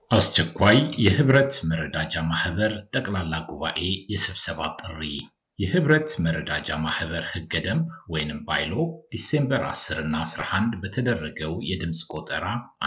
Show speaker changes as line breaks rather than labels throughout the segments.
አስቸኳይ የህብረት መረዳጃ ማህበር ጠቅላላ ጉባኤ የስብሰባ ጥሪ የህብረት መረዳጃ ማህበር ህገ ደንብ ወይንም ባይሎ ዲሴምበር 10 እና 11 በተደረገው የድምፅ ቆጠራ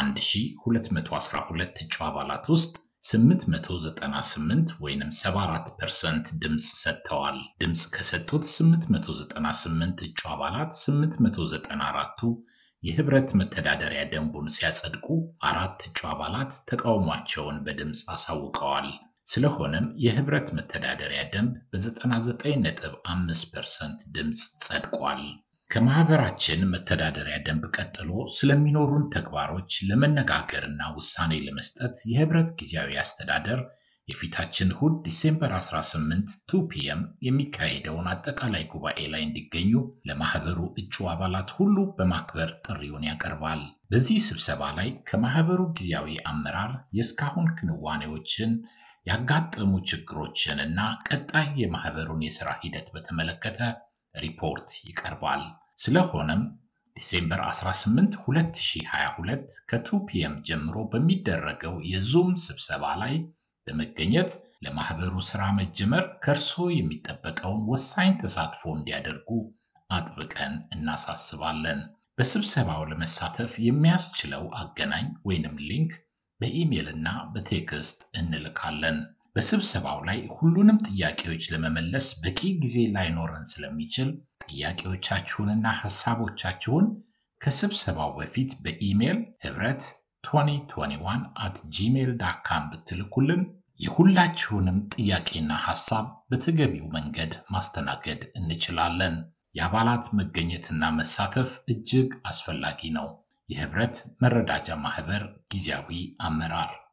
1212 እጩ አባላት ውስጥ 898 ወይንም 74 ፐርሰንት ድምፅ ሰጥተዋል። ድምፅ ከሰጡት 898 እጩ አባላት 894ቱ የህብረት መተዳደሪያ ደንቡን ሲያጸድቁ አራት እጩ አባላት ተቃውሟቸውን በድምፅ አሳውቀዋል። ስለሆነም የህብረት መተዳደሪያ ደንብ በ99.5 ፐርሰንት ድምፅ ጸድቋል። ከማህበራችን መተዳደሪያ ደንብ ቀጥሎ ስለሚኖሩን ተግባሮች ለመነጋገርና ውሳኔ ለመስጠት የህብረት ጊዜያዊ አስተዳደር የፊታችን እሁድ ዲሴምበር 18 2 ፒኤም የሚካሄደውን አጠቃላይ ጉባኤ ላይ እንዲገኙ ለማህበሩ እጩ አባላት ሁሉ በማክበር ጥሪውን ያቀርባል። በዚህ ስብሰባ ላይ ከማህበሩ ጊዜያዊ አመራር የእስካሁን ክንዋኔዎችን፣ ያጋጠሙ ችግሮችን እና ቀጣይ የማህበሩን የሥራ ሂደት በተመለከተ ሪፖርት ይቀርባል። ስለሆነም ዲሴምበር 18 2022 ከ2 ፒኤም ጀምሮ በሚደረገው የዙም ስብሰባ ላይ በመገኘት ለማህበሩ ሥራ መጀመር ከእርስዎ የሚጠበቀውን ወሳኝ ተሳትፎ እንዲያደርጉ አጥብቀን እናሳስባለን። በስብሰባው ለመሳተፍ የሚያስችለው አገናኝ ወይንም ሊንክ በኢሜይል እና በቴክስት እንልካለን። በስብሰባው ላይ ሁሉንም ጥያቄዎች ለመመለስ በቂ ጊዜ ላይኖረን ስለሚችል ጥያቄዎቻችሁንና ሐሳቦቻችሁን ከስብሰባው በፊት በኢሜይል ህብረት 2021 አት ጂሜል ዳካም ብትልኩልን የሁላችሁንም ጥያቄና ሐሳብ በተገቢው መንገድ ማስተናገድ እንችላለን። የአባላት መገኘትና መሳተፍ እጅግ አስፈላጊ ነው። የህብረት መረዳጃ ማህበር ጊዜያዊ አመራር